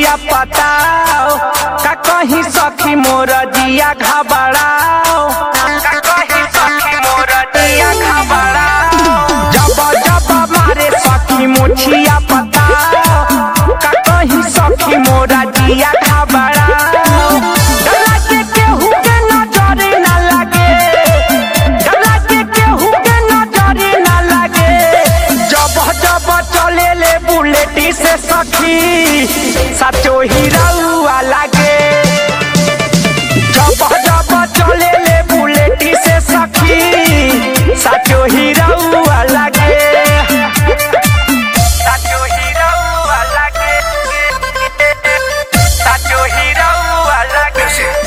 मोछिया पताओ का कहीं सखी मोर जिया घबराओ का कहीं सखी मोर जिया घबराओ जब जब मारे सखी मोछिया पताओ का कहीं सखी मोर जिया घबराओ डरा के केहू के नजर ना लगे डरा के केहू के नजर ना लगे जब जब चले ले बुलेटी से सखी सचो हीरा लागे जब जब चले ले बुलेटी से सखी सचो हीरा लागे सचो हीरा लागे सचो हीरा लागे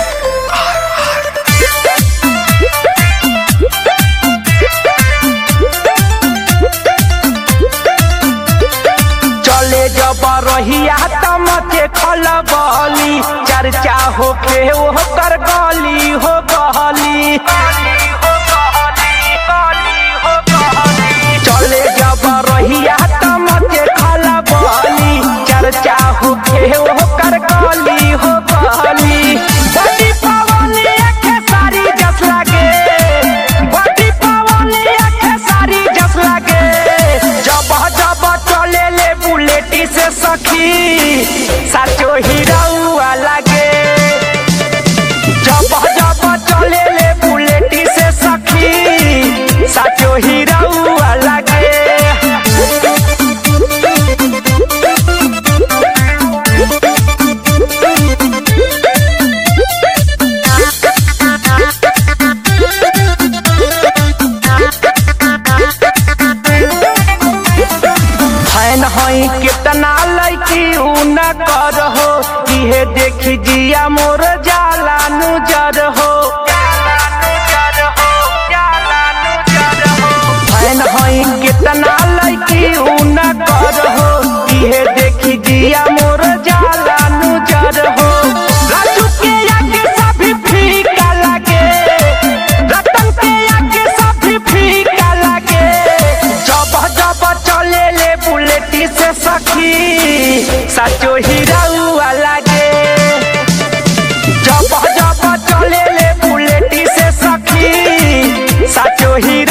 चले जब रहिया तम के खलबली चर्चा होके हो कर गली हो गली चले जब रहिया तम के खलबली चर्चा होके हो कर गली हो गली बड़ी पवनी अखे सारी जस लागे बड़ी पवनी अखे सारी जस लागे जब जब चले ले बुलेटी से सखी साचो हीरा लागे जब जब चले ले बुलेटी से सखी साचो हीरा लागे फैन हई कितना लैकी उ न कर हो इहे देखी जिया मोर जाला नुजर हो फैन हई कितना लैकी उ न कर हो इहे देखी जिया मोर जाला नुजर हो राजू के आगे सभी फीका लागे रतन के आगे सभी फीका लागे जब जब चले ले बुलेटी से सखी साचो हीरा लागे जब जब चले ले बुलेटी से सखी साचो हीरा